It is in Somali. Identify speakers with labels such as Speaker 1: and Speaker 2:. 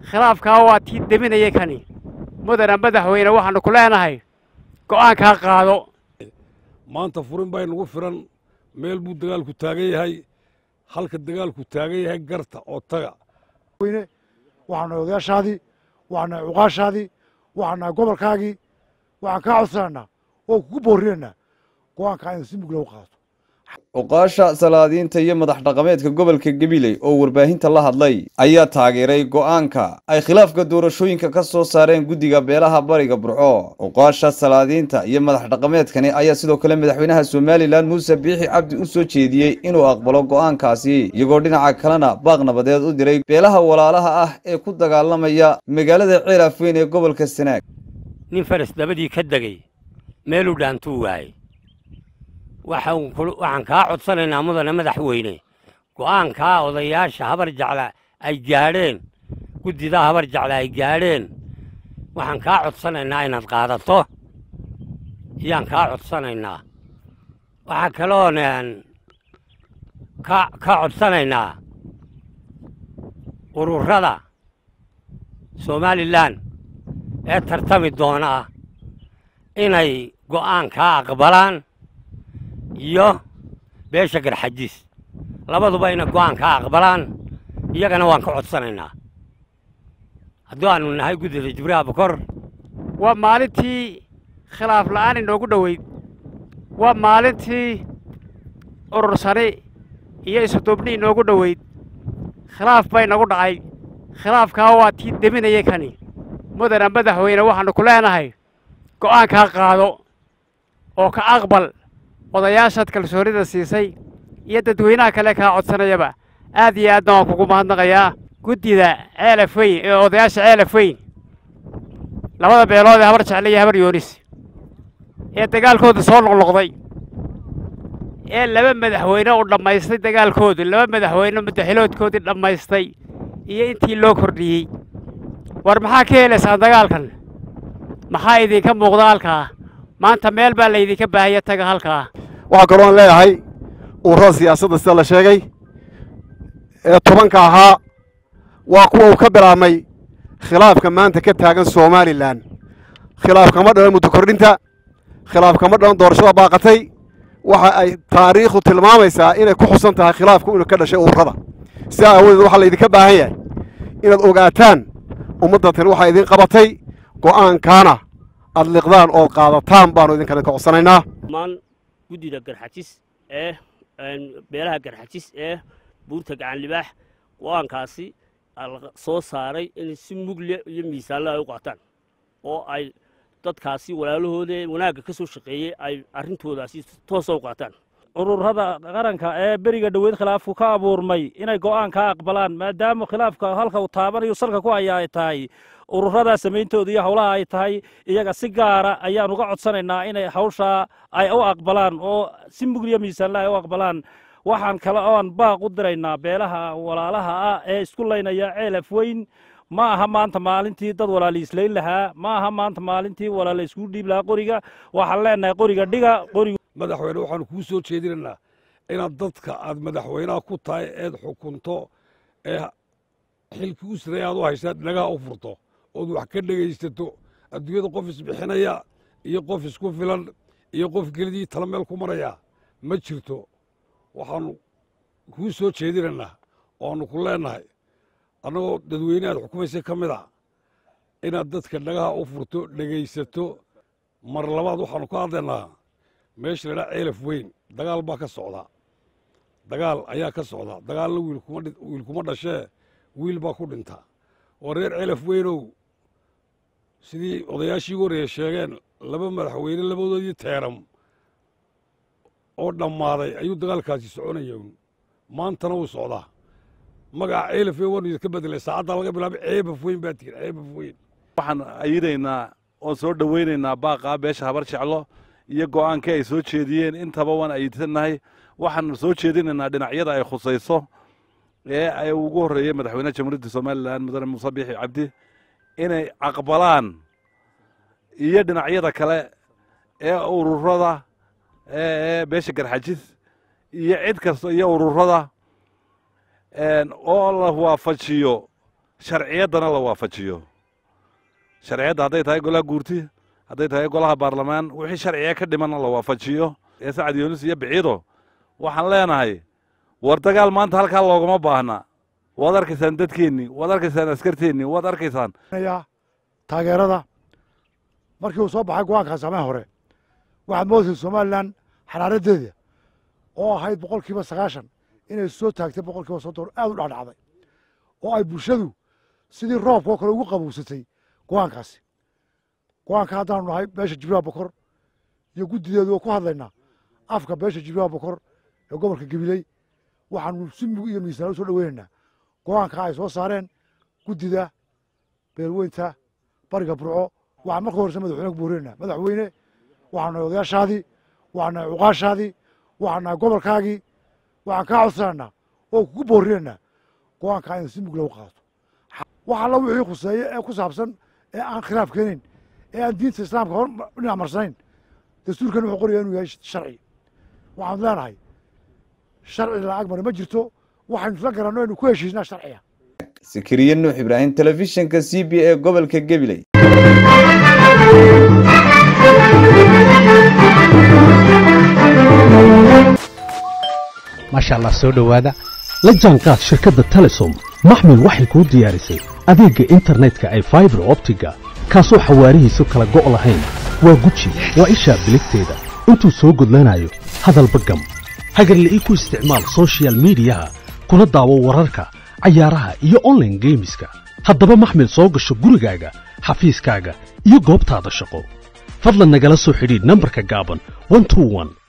Speaker 1: khilaafkaa waa tii deminaya kani mudana madaxweyne waxaannu ku leenahay go'aankaa qaado
Speaker 2: maanta furin baa inagu firan meel buu dagaalku taagan yahay halka dagaalku taagan yahay garta oo taga
Speaker 3: waxaana odayaashaadii waxaana cuqaashaadii waxaana gobolkaagii waxaan kaa codsanaynaa oo kugu boorinaynaa go'aankaa in si mugla u qaato
Speaker 4: cuqaasha salaadiinta iyo madax dhaqameedka gobolka gabiley oo warbaahinta la hadlay ayaa taageeray go'aanka ay khilaafka doorashooyinka ka soo saareen guddiga beelaha bariga burco cuqaasha salaadiinta iyo madax dhaqameedkani ayaa sidoo kale madaxweynaha somalilan muuse biixi cabdi u soo jeediyey inuu aqbalo go'aankaasi iyagoo dhinaca kalena baaq nabadeed u diray beelaha walaalaha ah ee ku dagaalamaya magaalada ceelafweyn ee gobolka sanaag
Speaker 5: nin faras dabadii ka degay meeluu dhaantuu waayey waxaan kaa codsanaynaa mudane madaxweyne go'aankaa odayaasha habar jecla ay gaadheen guddidaa habar jecla ay gaadheen waxaan kaa codsanaynaa inaad qaadato ayaan kaa codsanaynaa waxaa kaloon ka codsanaynaa ururada somalilan ee tartami doonaa inay go'aankaa aqbalaan iyo beesha garxajiis labaduba inay go'aankaa aqbalaan iyagana waan ka codsanaynaa haddii aanu nahay guddida jibriil abukor
Speaker 1: waa maalintii khilaaf la'aan inoogu dhoweyd waa maalintii urursani iyo isuduubni inoogu dhoweyd khilaaf bay nagu dhacay khilaafkaa waa tii deminaya kani mudana madaxweyne waxaannu ku leenahay go'aankaa qaado oo ka aqbal odayaashaad kalsoonida siisay iyo dadweynaha kale kaa codsanayaba aad iyo aadna waan kugu mahadnaqayaa guddida ceelaf weyn ee odayaasha ceelaf weyn labada beelood ee habar jecle iyo habar yoonis ee dagaalkooda soo noqnoqday ee laba madaxweyne u dhammaystay dagaalkoodu laba madaxweyne madaxiloodkoodii dhammaystay iyo intii loo kordhiyey war maxaa ka helaysaan dagaalkan maxaa idinka muuqda halkaa maanta meel baa laydinka baahaya taga halkaa
Speaker 6: waxaa kaloo aan leeyahay ururada siyaasadda sida la sheegay ee tobanka ahaa waa kuwa uu ka bilaabmay khilaafka maanta ka taagan somalilan khilaaf kama dhalan muddo kordhinta khilaaf kama dhalan doorashada baaqatay waxa ay taariikhdu tilmaamaysaa inay ku xusan tahay khilaafku inuu ka dhashay ururada sidaa aawadeed waxaa laydinka baahan yahay inaad ogaataan ummadda tani waxaa idin qabatay go'aankaana aad liqdaan ood qaadataan baanu idinkana ka codsanaynaa
Speaker 7: maan guddida garxajis ee beelaha garxajis ee buurta gacan libaax go'aankaasi soo saaray in si mugle iyo miisaanle ay u qaataan oo ay dadkaasi walaalahooda wanaagga ka soo shaqeeyey ay arrintoodaasi toosa u qaataan
Speaker 8: ururada qaranka ee beriga dhoweyd khilaafku ka abuurmay inay go'aan ka aqbalaan maadaama khilaafka halka uu taabanayo salka ku haya ay tahay ururadaa samayntooda iyo howlaha ay tahay iyaga si gaara ayaan uga codsanaynaa inay hawshaa ay u aqbalaan oo si mugliya miisaanle ay u aqbalaan waxaan kale oon baaq u diraynaa beelaha walaalaha ah ee isku laynaya ceelaf weyn ma aha maanta maalintii dad walaaliislayn lahaa ma aha maanta maalintii walaala iskugu dhiib lahaa qoriga waxaan leenahay qoriga dhiga qoriga
Speaker 2: madaxweyne waxaanu kuu soo jeedinaynaa inaad dadka aad madaxweynaha ku tahay eed xukunto ee xilkii u siray aad u haysaad dhagaha u furto ood wax ka dhegaysato adduunyada qof isbixinaya iyo qof isku filan iyo qof kelidii tala meel ku maraya ma jirto waxaanu kuu soo jeedinaynaa oanu ku leenahay annagoo dadweyne aad xukumaysa ka mid a inaad dadka dhagaha u furto dhegaysato mar labaad waxaanu ka hadlaynaa meesha laydhaa ceelaf weyn dagaal baa ka socdaa dagaal ayaa ka socdaa dagaalna wiil kuma dhashee wiil baa ku dhintaa oo reer ceelaf weynow sidii odayaashii ugu horreeye sheegeen laba madaxweyne labadoodii teeram oo dhammaaday ayuu dagaalkaasi soconaya maantana wuu socdaa magaca ceelaf weyn waanu idinka bedelay saacaddaa laga bilaabay ceebaf weyn baa tihin ceebaf weyn
Speaker 9: waxaan ayiraynaa oo soo dhowaynaynaa baaqaa beesha habar jeclo iyo go'aankii ay soo jeediyeen intaba waan ayidsannahay waxaan soo jeedinaynaa dhinacyada ay khusayso ee ay ugu horreeyey madaxweynaha jamhuuriyadda somalilan mudane muuse biixi cabdi inay aqbalaan iyo dhinacyada kale ee ururada ee beesha garxajis iyo cid kasta iyo ururada oo la waafajiyo sharciyaddana la waafajiyo sharciyadda hadday tahay golaha guurti hadday tahay golaha baarlamaan wixii sharciga ka dhimanna la waafajiyo ee sacad yuunus iyo biciido waxaan leenahay war dagaal maanta halkaa loogama baahna waad arkaysaan dadkeennii waad arkaysaan askarteennii waad arkaysaan
Speaker 3: ya taageerada markii uu soo baxay go-aankaas sameen hore waxaad moodaysa somalilan xaraaraddeeda oo ahayd boqol kiiba sagaashan inay soo taagtay boqol kiiba soddon aad u dhacdhacday oo ay bulshadu sidii roobka oo kale ugu qabowsatay go-aankaasi go-aanka haddaanu nahay beesha jibriil bokor iyo guddideedu oo ku hadlaynaa afka beesha jibriil bokor ee gobolka gabiley waxaanu si mug iyo miisaan u soo dhoweynaynaa go-aanka ay soo saareen guddida beelweynta bariga burco waxaan marka horese madaxweyne ku boorinaynaa madaxweyne waxaan nahay odayaashaadii waxaan nahay cuqaashaadii waxaan nahay gobolkaagii waxaan kaa codsanaynaa oo kugu boorinaynaa go-aankaa in si mug lagu qaato wax alla wixii khuseeye ee ku saabsan ee aan khilaaf keenayn ee aan diinta islaamka hor dhinac marsanayn dastuurkan wuxuu qoraya inuu yahay sharci waxaan leenahay sharci lacag mari ma jirto waxaynu isla garanno aynu ku heshiisnaa sharciga
Speaker 4: sakariye nuux ibraahim telefishinka c b e gobolka gabiley
Speaker 10: maasha allah soo dhowaada la jaanqaad shirkadda telesom maxmil waxay kuu diyaarisay adeegga internetka ay faibar optiga kaasoo xawaarihiisu kala go' lahayn waa guji waa ishaa biligteeda intuu soo gudlanayo hadalba gam hagarle ii ku isticmaal sochial midiyaha kuna daawo wararka cayaaraha iyo onlaine geemiska haddaba maxmil soo gasho gurigaaga xafiiskaaga iyo goobtaada shaqo fadlan nagala soo xidhiidh nambarka gaaban